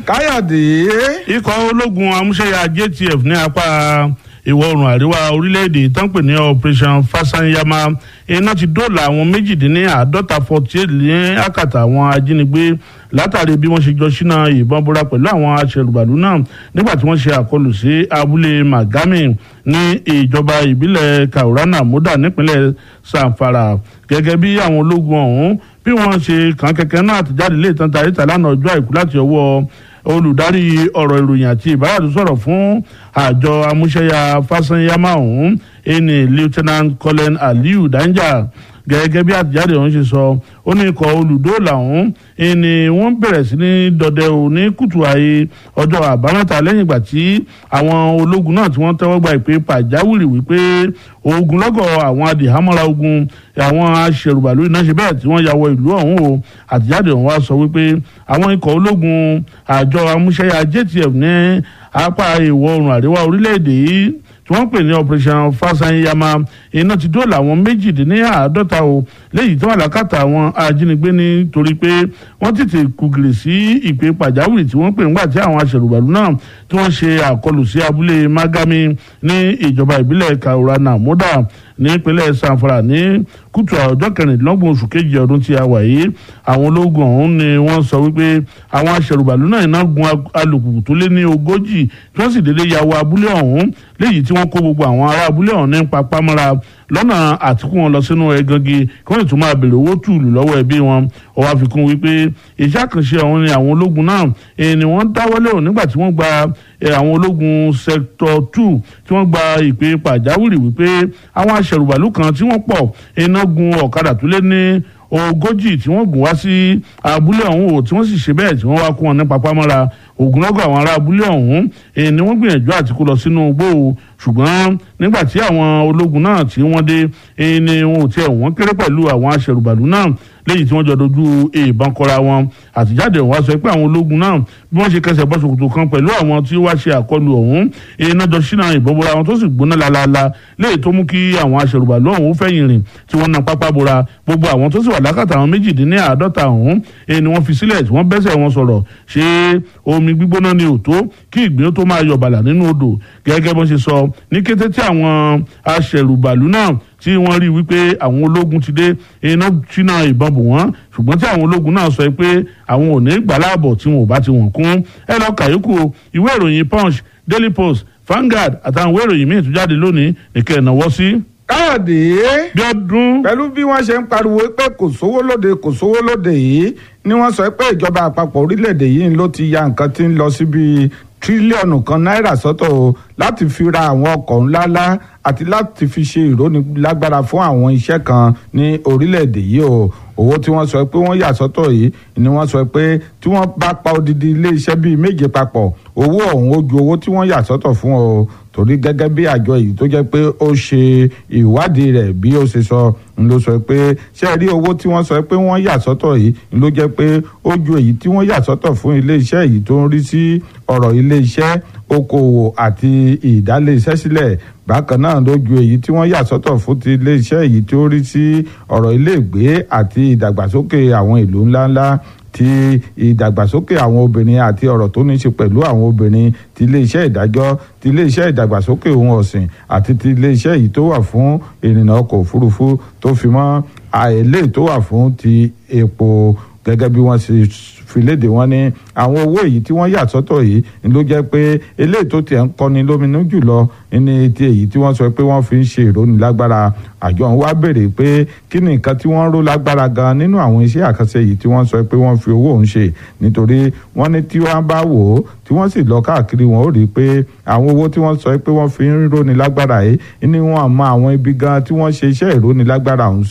káyọ̀dé. ikọ̀ ológun amúṣẹ́yà JTF ní apá ìwọ̀ oòrùn àríwá orílẹ̀-èdè tán pè ní operation fasanyama iná ti dóòlà àwọn méjìdínláàádọ́ta forty eight ní àkàtà àwọn ajínigbé látàrí bí wọ́n ṣe jọ ṣínà ìbọn búra pẹ̀lú àwọn aṣẹ̀rùbàlù náà nígbà tí wọ́n ṣe àkọlù sí abúlé magami ní ìjọba ìbílẹ̀ kaurana moda nípínlẹ̀ sanfara gẹ́gẹ́ bí àwọn ológun ọ̀hún bí wọ́n ṣe kàn kẹ̀kẹ́ náà àtẹ̀jáde lè tán tàrí tà lánàá ọjọ́ àìkú láti ọwọ́ olùdarí ọ̀rọ̀ ìròyìn àti ìbáradì sọ̀rọ̀ fún àjọ amúṣẹ́yà fásanyámà ọ̀hún ẹni lieutenant colin aliyu danja gẹ́gẹ́ bí àtẹ̀jáde ọ̀hún ṣe sọ ó ní ikọ̀ olùdóòlà ọ̀hún ẹni wọ́n bẹ̀rẹ̀ sí ní dọdẹ ò ní kùtù ààyè ọjọ́ àbámẹ́ta lẹ́yìn ìgbà tí àwọn ológun náà tí wọ́n tẹ́wọ́ gba ìpè pàjáwìrì wípé ogunlọ́gọ̀ àwọn adìhámọ́ra ogun àwọn aṣèrùbàlú iná ṣe bẹ́ẹ̀ tí wọ́n ya wọ ìlú ọ̀hún o àtẹ̀jáde ọ̀hún wá sọ wípé àwọn ikọ̀ ológun àjọ amúṣẹ́yà JTF ní apá ìwọ̀ oòrùn àríwá orílẹ̀-èdè yìí tí wọ́n pè ní operation fasanyama iná ti dóòlà àwọn méjìdínláàádọ́ta o léyìí tí wọ́n làkàtà àwọn ajínigbé nítorí pé wọ́n tètè kùgìrì sí ìpè pàjáwìrì tí wọ́n pè ńgbà tí àwọn aṣèrùbàlù náà tí wọ́n ṣe àkọlù sí abúlé magami ní ìjọba ìbílẹ̀ kaurana moda nípínlẹ̀ sanfara ní kùtù ọjọ́ kẹrìndínlọ́gbọ̀n oṣù kejì ọdún tí a wà yìí àwọn ológun ọ̀hún ni wọ́n sọ wípé àwọn aṣèrùbàlù náà iná gun alùpùpù tó lé ní ogójì tí wọ́n sì dédé ya wọ abúlé ọ̀hún léyìí tí wọ́n kó gbogbo àwọn ará abúlé ọ̀hún ní papámọ́ra lọ́nà àtìkú wọn lọ sínú ẹgangi kí wọ́n lè tún máa béèrè owó tùlù lọ́wọ́ ẹbí wọn ó wá fi kún wípé iṣẹ́ àkànṣe ọ̀hún ni àwọn ológun náà ni wọ́n dáwọ́lé ò nígbà tí wọ́n gba àwọn ológun sector two tí wọ́n gba ìpè pàjáwìrì wípé àwọn aṣẹ̀rùbàlù kan tí wọ́n pọ̀ iná gun ọ̀kadà tó lé ní ogójì tí wọ́n gùn wá sí abúlé ọ̀hún o tí wọ́n sì ṣe bẹ́ẹ̀ tí wọ́n wá kó wọn ní papámọ́ra ogunlọ́gọ̀ àwọn ará abúlé ọ̀hún ni wọ́n gbìyànjú àti kó lọ sínú igbó o ṣùgbọ́n nígbà tí àwọn ológun náà tí wọ́n dé ni wọn ò tiẹ̀ wọ́n kéré pẹ̀lú àwọn aṣẹ̀rùbàlù náà léyìí tí wọ́n jọ dojú ìbọn kọra wọn àtijáde wá sọ pé àwọn ológun náà bí wọ́n ṣe kẹsẹ̀ bọ́ ṣòkòtò kan pẹ̀lú àwọn tí wá ṣe àkọlù ọ̀hún iná jọ ṣínà ìbọn bora wọn tó sì gbóná lálaalá léyìí tó mú kí àwọn aṣẹ̀rùbàlù ọ̀hún fẹ̀yìn rìn tí wọ́n na pápá bora gbogbo àwọn tó sì wà lákàtà àwọn méjìdínláàádọ́ta ọ̀hún ni wọ́n fi sílẹ̀ tí wọ́n bẹ́sẹ̀ wọn sọ̀rọ̀ ṣé omi gbígbóná ni ò tó kí ìgbín tó máa yọ bàlà nínú odò gẹ́gẹ́ bó ṣe sọ ní kété tí àwọn aṣẹ̀rùbàlù náà tí wọ́n rí wípé àwọn ológun ti dé iná ṣínà ìbọn bò wọ́n ṣùgbọ́n tí àwọn ológun náà sọ pé àwọn ò ní gbàláàbọ̀ tí wọn ò bá ti wọ̀n kún ẹ lọ kàyókù ìwé ìròyìn punch daily post Vanguard àtàwọn ìwé ìròyìn míì tó jáde lónìí nìkẹ́ ìnáwó sí. káyọ̀dé. bí ọdún. pẹ̀lú bí wọ́n ṣe ń pariwo pé kò sówó lóde kò sówó lóde yìí ni wọ́n sọ pé ìjọba àpapọ̀ orílẹ̀-èdè yìí ló ti ya nǹkan tí ń lọ síbi tírílíọ̀nù kan náírà sọ́tọ̀ o láti fi ra àwọn ọkọ̀ ńláńlá àti láti fi ṣe ìrónilágbára fún àwọn iṣẹ́ kan ní orílẹ̀-èdè yìí o owó tí wọ́n sọ pé wọ́n yà sọ́tọ̀ yìí ni wọ́n sọ pé tí wọ́n bá pa odidi ilé-iṣẹ́ bíi méje papọ̀ owó ọ̀hún ó ju owó tí wọ́n yà sọ́tọ̀ fún o torí gẹ́gẹ́ bí àjọ yìí tó jẹ́ pé ó ṣe ìwádìí rẹ̀ bí ó ṣe sọ ń ló sọ pé ṣé rí owó tí wọ́n sọ pé wọ́n yà sọ́tọ̀ yìí ń ló jẹ́ pé ó ju èyí tí wọ́n yà sọ́tọ̀ fún ilé-iṣẹ́ yìí tó ń rí sí ọ̀rọ̀ ilé-iṣẹ́ okòwò àti ìdálé-iṣẹ́ sílẹ̀ bákan náà ló ju èyí tí wọ́n yà sọ́tọ̀ fún ti iléeṣẹ́ èyí tí ó rí sí ọ̀rọ̀ iléègbé àti ìdàgbàsókè àwọn ìlú ńláńlá ti ìdàgbàsókè àwọn obìnrin àti ọ̀rọ̀ tó ní í ṣe pẹ̀lú àwọn obìnrin ti iléeṣẹ́ ìdájọ́ ti iléeṣẹ́ ìdàgbàsókè ohun ọ̀sìn àti ti iléeṣẹ́ èyí tó wà fún ìrìnnà ọkọ̀ òfurufú tó fi mọ́ àìlè tó wà fún ti epo gẹ́gẹ́ bí wọ́n ṣe fi léde wọn ní àwọn owó èyí tí wọ́n yà sọ́tọ̀ yìí ni ló jẹ́ pé eléyìí tó tiẹ̀ ń kọni lóminú jùlọ ní ti èyí tí wọ́n sọ pé wọ́n fi ń ṣe ìrónilágbára àjọ ń wá béèrè pé kí ni nǹkan tí wọ́n ń ró lágbára gan nínú àwọn iṣẹ́ àkànṣe yìí tí wọ́n sọ pé wọ́n fi owó òun ṣe nítorí wọ́n ní tí wọ́n bá wò ó tí wọ́n sì lọ káàkiri wọn ó rí i pé àwọn owó tí wọ́n sọ pé wọ́n fi ń rónilágbára yìí ni wọ́n mọ àwọn ibi gan tí wọ́n ṣe iṣẹ́ ìrónilágbára ọ̀hún